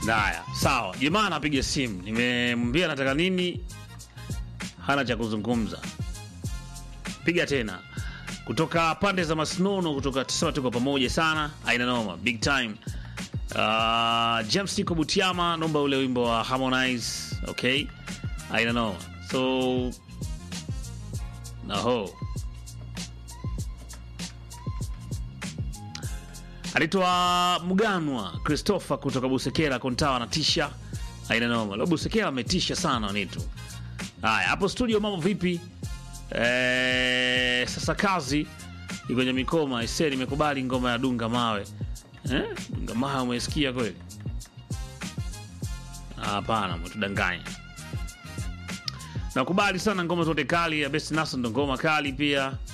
Haya, sawa. Jamaa anapiga simu, nimemwambia nataka nini, hana cha kuzungumza. Piga tena kutoka pande za Masnono, kutoka tusema tuko pamoja sana, aina noma, big time. Uh, James Tiko Butiama, naomba ule wimbo wa Harmonize, okay, aina noma. So naho anaitwa Mganwa Christopher kutoka Busekera Kontawa na tisha aina noma. Leo Busekera ametisha sana nitu. Haya, hapo studio mambo vipi? Eh, sasa kazi iko kwenye mikoma ise, nimekubali ngoma ya dunga mawe. Eh? Dunga mawe umesikia kweli? Hapana, mtudanganya. Nakubali sana ngoma zote kali ya Best Naso ndo ngoma kali pia.